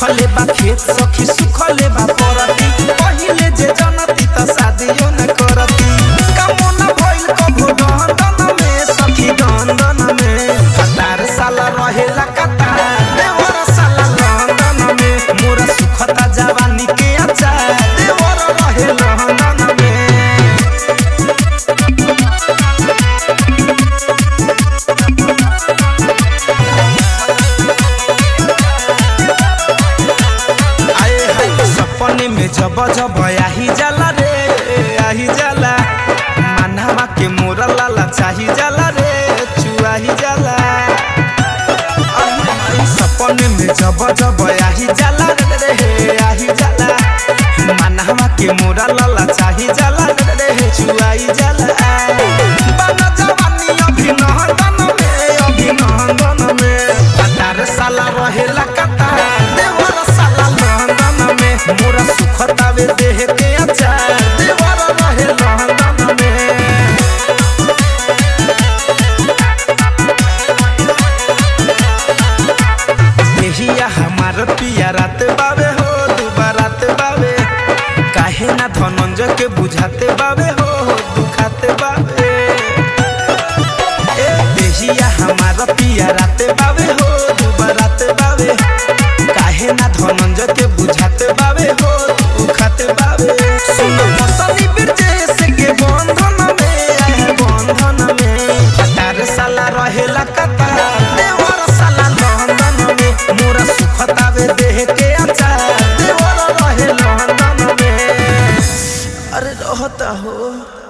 सुखले बा खेत सखी सुखले बा परती पहिले जे जनती त शादियो न करती कमो न भइल कभो दहन में सखी दहन में कतार साला रहेला कतार देवर साला लंदन में मोरा सुखता जवानी के अचार देवर रहे लंदन में आए हाय सपने में जब जब आही जाला रे आही जाला मानवा के मोरा लाला चाही जाला रे चुआही जाला आही हाय सपने में जब जब आही जाला रे आही जाला मानवा के मोरा लाला चाही जाला रे चुआही जाला बना जवानी अभिनंदन में अभिनंदन में कतार साला रहेला कतार देवर साला लंदन में मोरा सुखतावे देह के अचार देवर रहे लंदन में देहिया हमार पिया रात बावे हो दुबारात बावे काहे ना धनंजय के बुझाते बावे हो दुखाते बावे ए देहिया हमार पिया रात बावे हो दुबारात बावे काहे ना धनंजय के बुझाते बावे हो दुखाते बावे सुन मसली बिरजेश के बंधन में आए बंधन में कतार साला रहेला कतार देवर साला लंदन में मोरा सुखतावे देह के अचार देवर रहे लंदन में अरे रहता हो